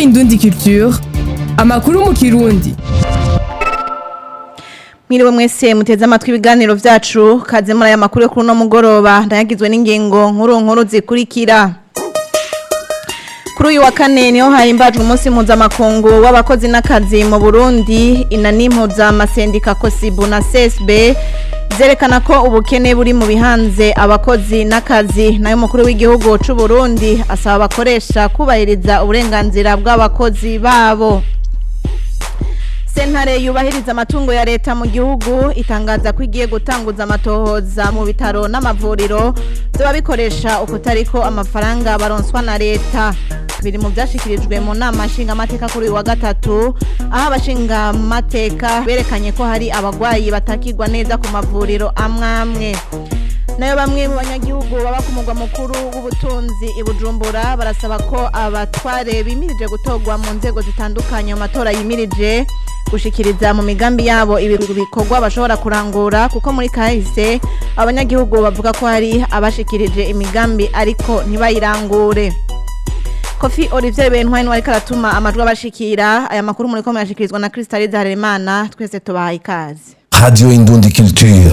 Indundi Culture amakuru mu kirundi Mwiriwe mwese muteze amatwi ibiganiro vyacu kaze muri aya makuru yo kuri uno mugoroba ndayagizwe n'ingingo nkuru nkuru zikurikira Kuri uyu wa kane niho hahimbajwe umunsi mpuzamakungu w'abakozi n'akazi mu Burundi inani mpuzamasendica Kosibu na CSB zerekana ko ubukene buri mu bihanze abakozi n'akazi nayo mukuru w'igihugu c'u Burundi asaba abakoresha kubahiriza uburenganzira bw'abakozi babo Sentare yubahiriza amatungo ya leta mu gihugu itangaza ko igiye gutanguza amatohoza mu bitaro n'amavuriro byoba bikoresha ukutariko amafaranga baronswa na leta biri mu byashikirijwe mu nama nshingamateka kuri uyu wa gatatu aho abashingamateka berekanye ko hari abagwayi batakirwa neza ku mavuriro amwe amwe nayo bamwe mu banyagihugu baba ku mugwa mukuru w'ubutunzi i Bujumbura barasaba ko abatware bimirije gutorwa mu nzego zitandukanye mu matora yimirije gushikiriza mu migambi yabo ibi bikorwa bashobora kurangura kuko muri kahise abanyagihugu bavuga ko hari abashikirije imigambi ariko ntibayirangure Kofi Olivier Bentwine wari karatuma amajwi abashikira aya makuru muri ko murashikirizwa na Crystalise Harerimana twese tubahaye ikaze Radio Indundi Culture.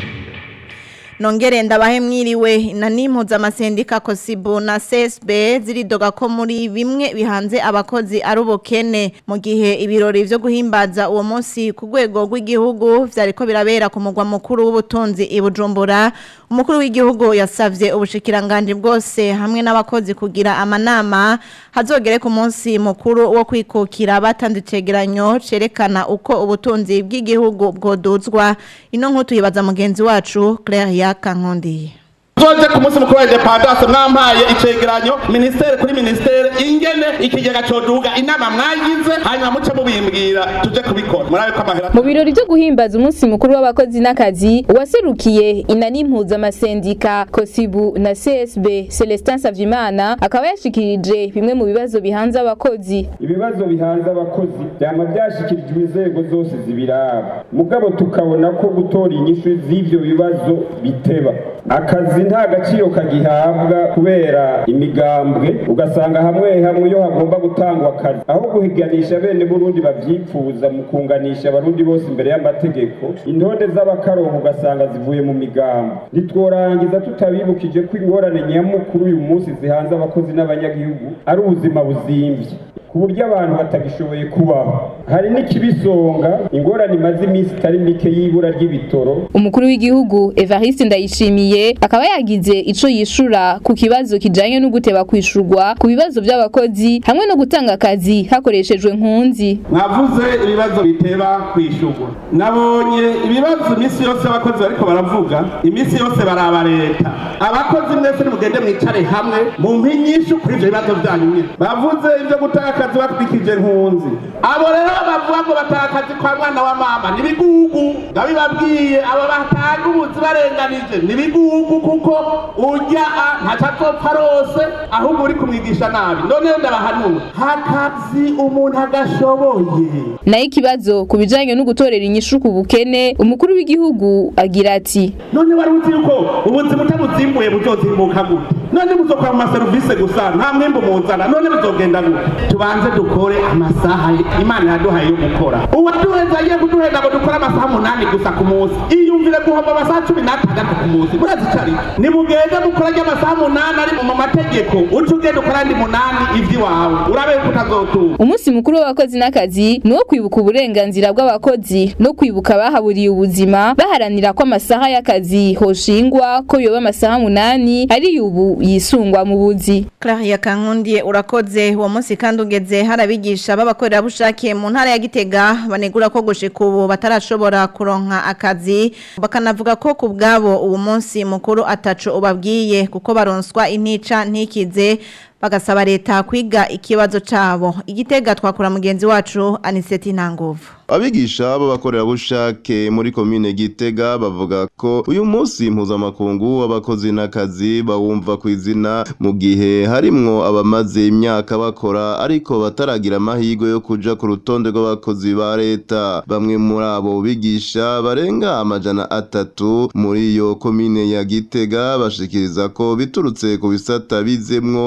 Nongere ndabahe mwiriwe inani mpuzamasendica Kosibu na CSB ziridoga ko muri bimwe bihanze abakozi ari ubukene mu gihe ibirori vyo guhimbaza uwo munsi ku rwego rw'igihugu vyariko birabera ku mugwa mukuru w'ubutunzi i Bujumbura umukuru w'igihugu yasavye ubushikiranganje bwose hamwe n'abakozi kugira amanama hazogere ku munsi mukuru wo kwikukira batanze icegeranyo cerekana uko ubutunzi bw'igihugu bwoduzwa ino nkuru tuyibaza mugenzi wacu Claire Yakankondiye Zoje ku munsi mukuru wa independance mwampaye icegeranyo ministere kuri ministere ingene ikigega coduga inama mwagize hanyuma muce mubimbwira tuje kubikora murabe ko amahera mu birori byo guhimbaza umunsi mukuru w'abakozi n'akazi uwaserukiye inani mpuzamasendica kosibu na csb celestin savyimana akaba yashikirije bimwe mu bibazo bihanze abakozi ibibazo bihanze abakozi byama byashikirijwe inzego zose zibiraba mugabo tukabona ko gutora inyishu z'ivyo bibazo biteba akazi nta gaciro kagihabwa kubera imigambwe ugasanga hamwe hamwe iyo hagomba gutangwa akazi aho guhiganisha bene burundi bavyifuza mu kunganisha abarundi bose imbere y'amategeko intonde z'abakarongo ugasanga zivuye mu migambo ntitworangiza tutabibukije ko ingorane nyamukuru uyu munsi zihanze abakozi n'abanyagihugu ari ubuzima buzimvye ku buryo abantu batagishoboye kubaho hari n'ikibisonga ingorane imaze iminsi itari mike y'ibura ry'ibitoro umukuru w'igihugu evariste ndayishimiye akaba yagize ico yishura ku kibazo kijanye no guteba kwishurwa ku bibazo by'abakozi hamwe no gutanga akazi hakoreshejwe nkunzi mwavuze ibibazo biteba kwishurwa nabonye ibibazo iminsi yose abakozi bariko baravuga iminsi yose baraba leta abakozi mwese nimugende mwicare hamwe mu mpinyishu kuri ivyo bibazo vyanyu nyene bavuze ivyo gutanga akazi batwikije nkunzi abo rero bavuga ngo batanga akazi kwa mwana wa mama nibigugu ndabibabwiye abo batanga ubuzi barenganije nibigugu kuko urya ntaco azopfa rose ahubwo uri kumwigisha nabi noneho ndabahanura hakazi umuntu agashoboye nayo ikibazo ku bijanye no gutorera inyishu ku bukene umukuru w'igihugu agira ati none wari uzi yuko ubuzima utabuzimbuye buzozimbuka gute none muzokora mu maserivisi gusa nta mwimbu muzana none bizogenda gute tubanze dukore amasaha imana yaduhaye yo gukora uwaduheza agiye kuduheza ngo dukore amasaha umunani gusa ku munsi iyumvire guhomba amasaha cumi n'atandatu ku munsi murazi icari nimugende mukora ry'amasaha umunani ari mu mategeko uca ugenda ukora andi munani ivy'iwawe urabe yuko utazotuba umunsi mukuru w'abakozi n'akazi ni uwo kwibuka uburenganzira bw'abakozi no kwibuka abahaburiye ubuzima baharanira ko amasaha y'akazi hoshingwa ko yoba amasaha munani ari ubu yisungwa mu buzi Claire Yakankondiye urakoze uwo munsi kandi ugeze harabigisha b'abakorerabushake mu ntara ya Gitega banegura ko gushika ubu batarashobora kuronka akazi bakanavuga ko ku bwabo uwo munsi mukuru ataco ubabwiye kuko baronswa intica ntikize bagasaba leta kwiga ikibazo cabo igitega twakura mugenzi wacu Aniseti Ntanguvu abigisha b'abakorerabushake muri komine Gitega bavuga ko uyu munsi mpuzamakungu w'abakozi n'akazi bawumva ku izina mu gihe harimwo abamaze imyaka bakora ariko bataragira amahirwe yo kuja ku rutonde rw'abakozi ba leta bamwe muri abo bigisha barenga amajana atatu muri iyo komine ya Gitega bashikiriza ko biturutse ku bisata bizemwo bakaro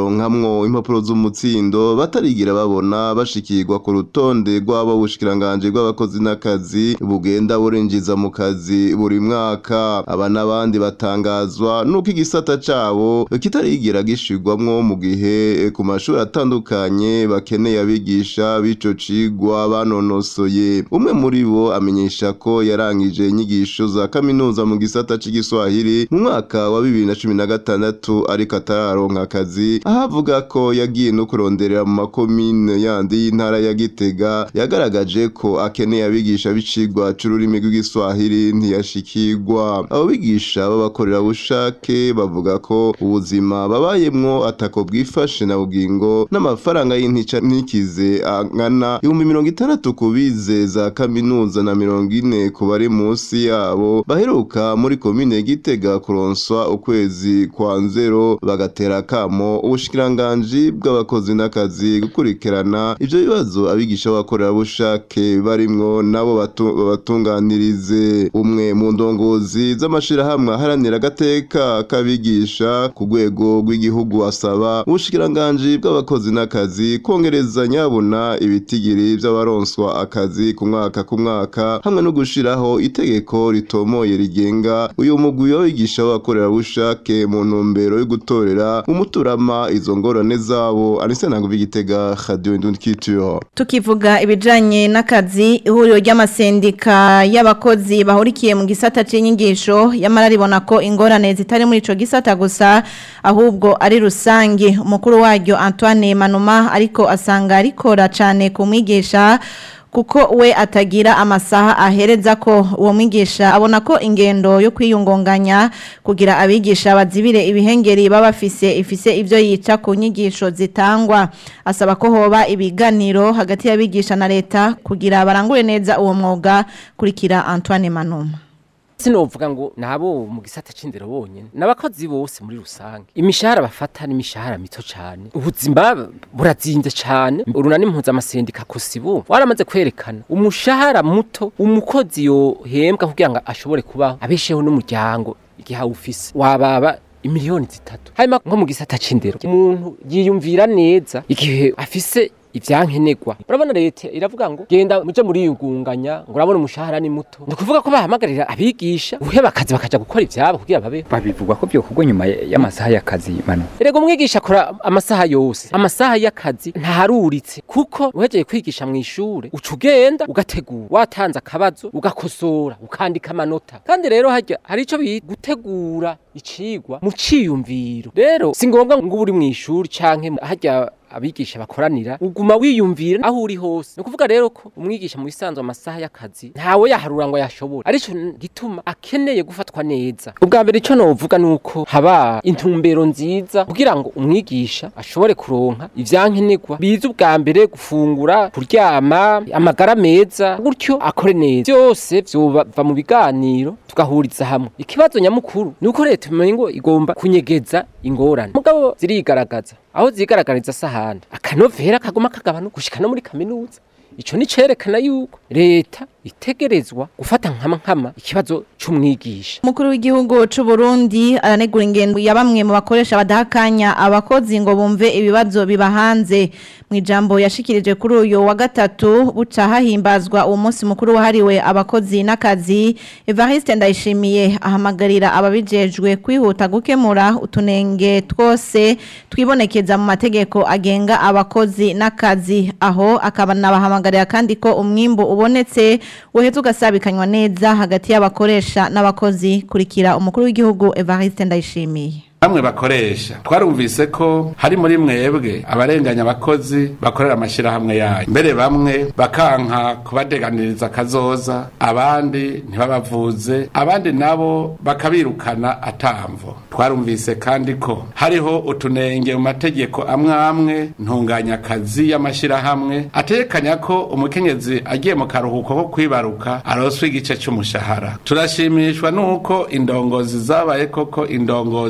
baronkamwo impapuro z'umutsindo batarigira babona bashikirwa ku rutonde rw'abo bushikiranganji bw'abakozi n'akazi bugenda burinjiza mu kazi buri mwaka aba n'abandi batangazwa nuko igisata cabo kitarigira gishirwamwo mu gihe ku mashuri atandukanye bakeneye abigisha b'ico cigwa banonosoye umwe muri bo amenyesha ko yarangije inyigisho za kaminuza mu gisata c'igiswahili mu mwaka wa bibiri na cumi na gatandatu ariko atararonka akazi aho avuga ko yagiye no kuronderera mu makomine yandi y'intara ya Gitega yagaragaje ko akeneye abigisha b'icigwa c'ururimi rw'igiswahili ntiyashikirwa abo bigisha b'abakorerabushake bavuga ko ubuzima babayemwo atako bwifashe na bugingo n'amafaranga y'intica ntikize angana ibihumbi mirongo itandatu ku bize za kaminuza na mirongo ine ku bari munsi yabo baheruka muri komine Gitega kuronswa ukwezi kwa nzero bagatera akamo ubushikiranganji bw'abakozi n'akazi gukurikirana ivyo bibazo abigisha b'abakorerabushake barimwo nabo batu- babatunganirize umwe mu ndongozi z'amashirahamwe aharanira agateka k'abigisha ku rwego rw'igihugu asaba ubushikiranganji bw'abakozi n'akazi kongereza nyabuna ibitigiri vy'abaronswa akazi ku mwaka ku mwaka hamwe no gushiraho itegeko ritomoye rigenga uyu mugwi w'abigisha b'abakorerabushake mu ntumbero yo gutorera umuturama izo ngorane zabo Anise Ntanguvi Gitega Radio Indundi Culture Tukivuga ibijanye n'akazi ihuriro ry'amasendika y'abakozi bahurikiye mu gisata c'inyigisho yamara ribona ko ingorane zitari muri ico gisata gusa ahubwo ari rusange umukuru waryo Antoine Manuma ariko asanga rikora cane ku mwigisha kuko we atagira amasaha ahereza ko uwo mwigisha abona ko ingendo yo kwiyungunganya kugira abigisha bazibire ibihengeri baba bafise ifise ivyo yica ku nyigisho zitangwa asaba ko hoba ibiganiro hagati y'abigisha na leta kugira barangure neza uwo mwuga kurikira Antoine Manuma sinovuga ngo nabo mu gisata c'indero bonyene n'abakozi bose muri rusange imishahara bafata ni imishahara mito cane ubuzima burazinze cane urunani mpuzamasendika kosibu waramaze kwerekana umushahara muto umukozi yohembwa kugira ngo ashobore kubaho abesheho n'umuryango igihe awufise wababa imiliyoni zitatu hanyuma nko mu gisata c'indero umuntu yiyumvira neza igihe afise ivyankenerwa urabona leta iravuga ngo genda muje muri yugunganya ngo urabona umushahara ni muto ni ukuvuga ko bahamagarira abigisha uheba akazi bakaja gukora ivyabo kugira babeho babivugwa ko byokorwa nyuma y'amasaha y'akazi manu erega umwigisha akora amasaha yose amasaha y'akazi ntaharuritse kuko uhejeje kwigisha mu ishure uca ugenda ugategura watanze akabazo ugakosora ukandika amanota kandi rero harya hari ico bita gutegura icigwa mu ciyumviro rero si ngombwa ngo ube uri mu ishuri canke harya abigisha bakoranira uguma wiyumvira aho uri hose ni ukuvuga rero ko umwigisha mu bisanzwe amasaha y'akazi ntawe yaharura ngo yashobora arico gituma akeneye gufatwa neza ubwa mbere ico novuga nuko haba intumbero nziza kugira ngo umwigisha ashobore kuronka ivyankenerwa biza ubwa mbere gufungura kuryama amagara meza gutyo akore neza byose vyova mu biganiro tugahuriza hamwe ikibazo nyamukuru nuko leta imenye ngo igomba kunyegeza ingorane mugabo zirigaragaza aho zigaragariza sahandi akanovera kaguma kagabanuka gushika no muri kaminuza ico ni cerekana yuko leta itegerezwa gufata nkama nkama ikibazo c'umwigisha Mukuru w'igihugu c'u Burundi aranegura ingendo ya bamwe mu bakoresha badahakanya abakozi ngo bumve ibibazo bibahanze mu ijambo yashikirije kuri uyu wa gatatu buca hahimbazwa uwo munsi mukuru wahariwe abakozi n'akazi Evariste Ndayishimiye ahamagarira ababijejwe kwihuta gukemura utunenge twose twibonekeza mu mategeko agenga abakozi n'akazi aho akaba nabahamagarira kandi ko umwimbu ubonetse uheze ugasabikanywa neza hagati y'abakoresha n'abakozi kurikira umukuru w'igihugu Evariste Ndayishimiye bamwe bakoresha twarumvise ko hari muri mwebwe abarenganya abakozi bakorera amashyirahamwe yayo mbere bamwe bakanka kubadeganiriza akazoza abandi ntibabavuze abandi nabo bakabirukana atamvo twarumvise kandi ko hariho utunenge mu mategeko amwe amwe ntunganyakazi y'amashyirahamwe atekanya ko umukenyezi agiye mu karuhuko ko kwibaruka aroswa igice cy'umushahara turashimishwa n'uko indongozi zabaye koko indongozi mvye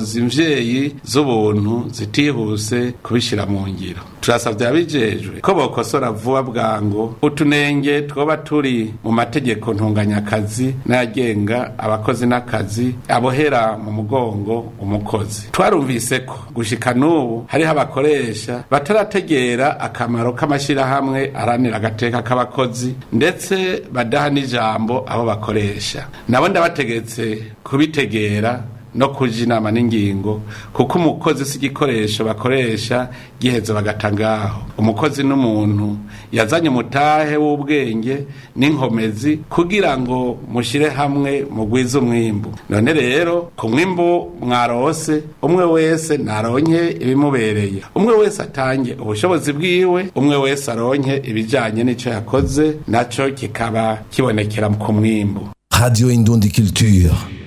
imvyeyi z'ubuntu zitihuse kubishira mu ngiro turasavye abijejwe ko bokosora vuba bwango utunenge twoba turi mu mategeko ntunganyakazi n'ayagenga abakozi n'akazi abohera mu mugongo umukozi twarumvise ko gushika n'ubu hariho abakoresha batarategera akamaro k'amashirahamwe aranira agateka k'abakozi ndetse badaha n'ijambo abo bakoresha nabo ndabategetse kubitegera no kuja inama n'ingingo kuko umukozi si igikoresho bakoresha giheza bagata ngaho umukozi n'umuntu yazanye umutahe w'ubwenge n'inkomezi kugira ngo mushire hamwe mugwize umwimbu none rero ku mwimbu mwarose umwe wese naronke ibimubereye umwe wese atange ubushobozi bwiwe umwe wese aronke ibijanye n'ico yakoze naco kikaba kibonekera ku mwimbu Radio Indundi Culture.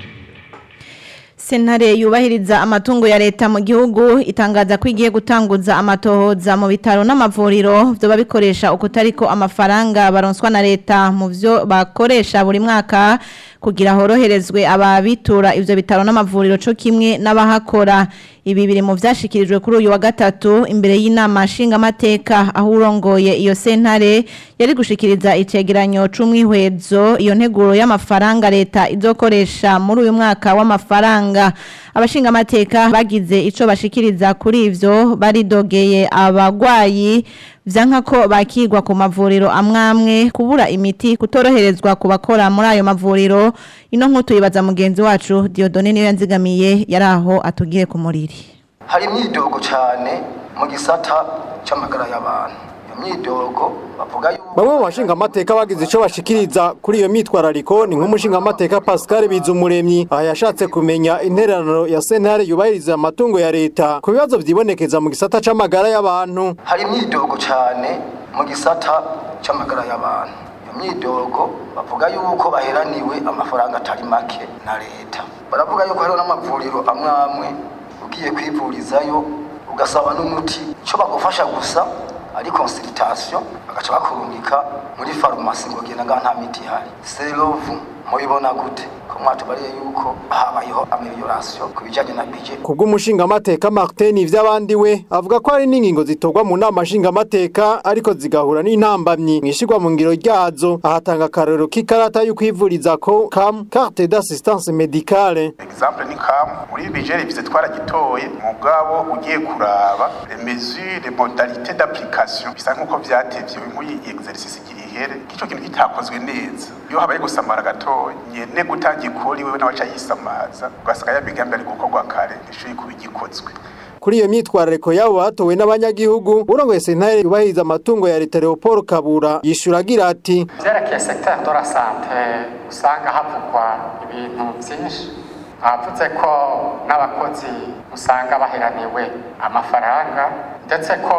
Sentare yubahiriza amatungo ya leta mu gihugu itangaza ko igiye gutanguza amatohoza mu bitaro n'amavuriro byo bikoresha ukutariko amafaranga baronswa na leta mu byo bakoresha buri mwaka kugira horoherezwe ababitura ivyo bitaro n'amavuriro co kimwe n'abahakora ibi biri mu vyashikirijwe kuri uyu wa gatatu imbere y'inama nshingamateka aho urongoye iyo sentare yari gushikiriza icegeranyo c'umwihwezo iyo nteguro y'amafaranga leta izokoresha muri uyu mwaka w'amafaranga abashingamateka bagize ico bashikiriza kuri ivyo baridogeye abagwayi vyanka ko bakigwa ku mavuriro amwamwe kubura imiti kutoroherezwa ku bakora muri ayo mavuriro ino nk'utu yibaza mugenzi wacu Diodone niyo yanzigamiye yari aho atugire ku muriri hari imyidogo cyane mu gisata cy'amagara y'abantu iyo myidogo bavuga yuko bamwe mu bashingamateka bagize icyo bashikiriza kuri iyo myitwarariko ni nk'umushingamateka Pascal Bizumuremyi aha yashatse kumenya intererano ya sentare yubahiriza amatungo ya leta ku bibazo vyibonekeza mu gisata c'amagara y'abantu hari imyidogo cyane mu gisata cy'amagara y'abantu iyo myidogo bavuga yuko baheraniwe amafaranga atari make na leta baravuga yuko hariho n'amavuriro amwe amwe ugiye kwivurizayo ugasaba n'umuti icyo bagufasha gusa ari consultation bagaca bakurungika muri farumasi ngo genda ngaha nta miti ihari serovu mubibona gute ko mwatubariye yuko habayeho amelioration ku bijanye na budget kubw'umushingamateka Martin ivy'abandi we avuga ko hari n'ingingo zitorwa mu nama nshingamateka ariko zigahura n'intambamyi mwishirwa mu ngiro ryazo ahatanga akarorero k'ikarata yo kwivuriza ko CAM carte d'assistance médicale exemple ni CAM muri budget revize twaragitoye mugabo ugiye kuraba les mesures les modalités d'application bisa nkuko vyatevye nk'uyi exercice igira ihere kico kintu kitakozwe neza iyo habaye gusamara gatoya nyene gutangira ikori wewe nawe aca yisamaza ugasanga ya migambi ari gukorwa kare ishuye kuba igikozwe kuri iyo myitwarariko yabo batowe n'abanyagihugu urongoye sentare yubahiriza amatungo ya leta Leopold Kabura yishura agira ati vyerekeye secteur de la santé usanga havugwa ibintu vyinshi bavuze ko n'abakozi usanga baheraniwe amafaranga ndetse ko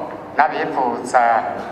n'abivuza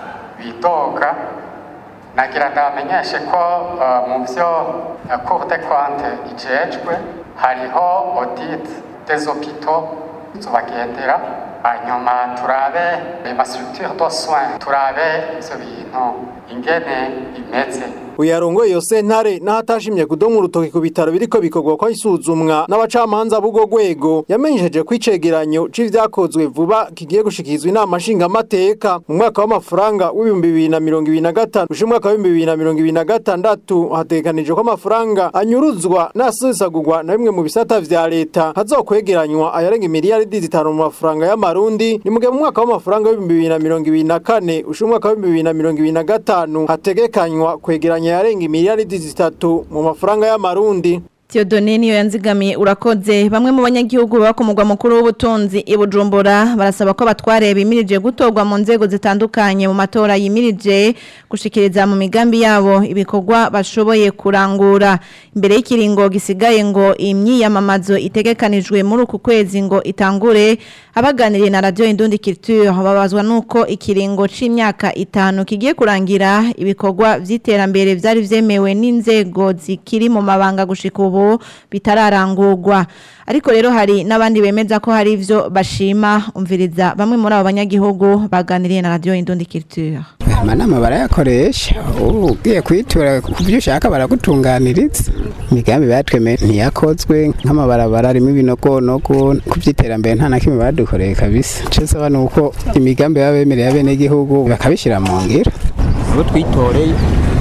bidoga nagira ndabamenyeshe ko uh, mu vyo uh, cour de compte ijejwe hariho audit des hôpitaux tubagendera hanyuma turabe amastructure de soins turabe ivyo bintu ingene bimeze uyarongoye iyo sentare n'ahatashimye kudoma urutoki ku bitaro biriko bikorwa ko isuzumwa n'abacamanza b'ubwo rwego yamenyesheje ko icegeranyo c'ivyakozwe vuba kigiye gushikirizwa inama nshingamateka mu mwaka w'amafaranga w'ibihumbi bibiri na mirongo ibiri na gatanu gushika umwaka w'ibihumbi bibiri na mirongo ibiri na gatandatu hategekanijwe ko amafaranga anyuruzwa n'asesagurwa na bimwe mu bisata vya leta hazokwegeranywa ayarenga imiliyaridi zitanu mu mafaranga y'amarundi ni mu gihe mu mwaka w'amafaranga w'ibihumbi bibiri na mirongo ibiri na kane gushika umwaka w'ibihumbi bibiri na mirongo ibiri na gatanu hategekanywa kwegeranya yarenga imiliyaridi zitatu mu mafaranga y'amarundi Theodone niyo yanzigamiye urakoze bamwe mu banyagihugu baba ku mugwa mukuru w'ubutunzi i Bujumbura barasaba ko batware bimirije gutorwa mu nzego zitandukanye mu matora yimirije gushikiriza mu migambi yabo ibikorwa bashoboye kurangura imbere y'ikiringo gisigaye ngo imyiyamamazo itegekanijwe muri uku kwezi ngo itangure abaganiriye na radio Indundi Culture babazwa nuko ikiringo c'imyaka itanu kigiye kurangira ibikorwa vy'iterambere vyari vyemewe n'inzego zikiri mu mabanga gushika ubu bitararangurwa ariko rero hari n'abandi bemeza ko hari ivyo bashima umviriza bamwe muri abo banyagihugu baganiriye na radio Indundi Culture amanama barayakoresha ubu ugiye kwitura ku byo ushaka baragutunganiriza imigambi batwemeye ntiyakozwe nk'amabarabara arimo ibinogonogo ku by'iterambere nta na kimwe badukoreye kabisa icyo nsaba ni uko imigambi baba bemereye abenegihugu bakabishyira mu ngiro abo twitoreye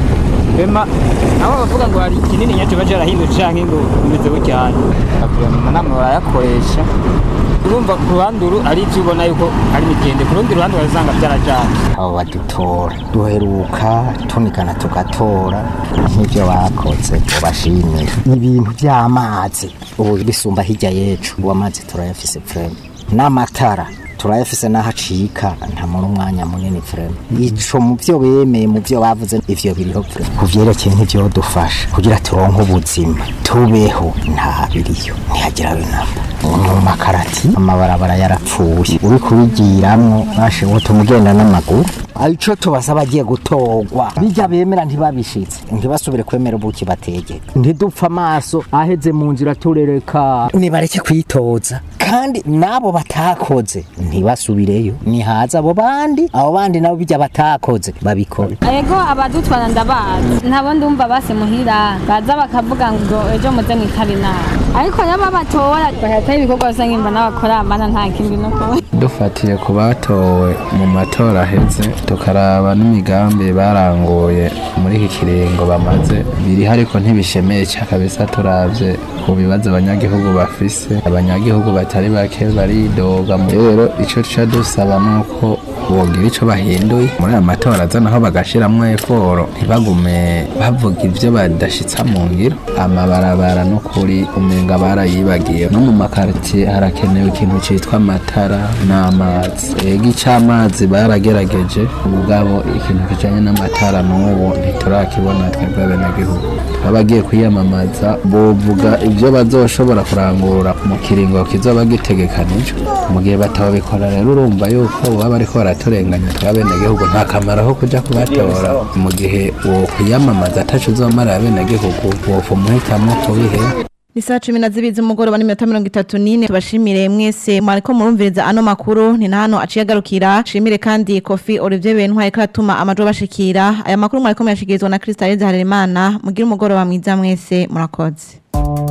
bema aho bavuga ngo hari kinini nyacyo baje arahindura canke ngo bimeze bucyane amanama barayakoresha urumva ku ruhande uru ari ibyo ubona yuko ari mitende ku rundi ruhande urasanga byarajanye abo badutora duheruka tunikana tugatora nk'ibyo bakoze ubashimira ibintu by'amazi ubu bisumba hirya yecu ubu amazi turayafise vrema n'amatara turayafise n'ahacika nta muri umwanya munini vrema ico mu byo bemeye mu byo bavuze ivyo biriho vrema ku vyerekeye nk'ivyo dufasha kugira turonke ubuzima tubeho nta biriyo ntihagira binamba mu makarati amabarabara yarapfuye uri kubigiramwo bashe wotuma ugenda n'amaguru ico tubasaba agiye gutorwa bijya bemera ntibabishitse ntibasubire kwemera ubuki bategeka ntidupfa amaso aheze mu nzira turereka nibareke kwitoza kandi nabo batakoze ntibasubireyo nihaza abo bandi abo bandi nabo bijya batakoze babikore ego abadutwara ndabazi ntabo ndumva base muhira baza bakavuga ngo ejo muze mwitaba inama ariko yaba batora bahita ibikorwa bisa nk'imba n'abakora amana nta kindi no kuba dufatiye ku batowe mu matora aheze tukaraba n'imigambi baranguye muri iki kiringo bamaze biriho ariko ntibishemeye cyane kabisa turavye ku bibazo abanyagihugu bafise abanyagihugu batari bake baridoga rero ico tuca dusaba nuko bogira ico bahinduye muri aya matora aza naho bagashiramwo eforo ntibagume bavuga ivyo badashitsa mu ngiro amabarabara n'ukuri umenga barayibagiye no mu makaritiye harakenewe ikintu citwa amatara n'amazi ega ic'amazi baragerageje ubwabo ikintu kijanye n'amatara n'ubu ntiturakibona twebwe abenegihugu abagiye kwiyamamaza bovuga ivyo bazoshobora kurangura mu kiringo kizoba gitegekanijwe mu gihe batabikora rero urumva yuko baba bariko baraturenganya tw'abenegihugu nta kamaro ko kuja kubatora mu gihe wo kwiyamamaza ataco uzomara abenegihugu wofa umuhitamwo kubihe Ni saa cumi na zibiri z'umugoroba n'iminota mirongo itatu n'ine tubashimire mwese mwariko murumviriza ano makuru ni na hano aciye agarukira shimire kandi kofi Olivier Bentwari karatuma amajwi bashikira aya makuru mwariko muyashikirizwa na Krista Harerimana mugire umugoroba mwiza mwese murakoze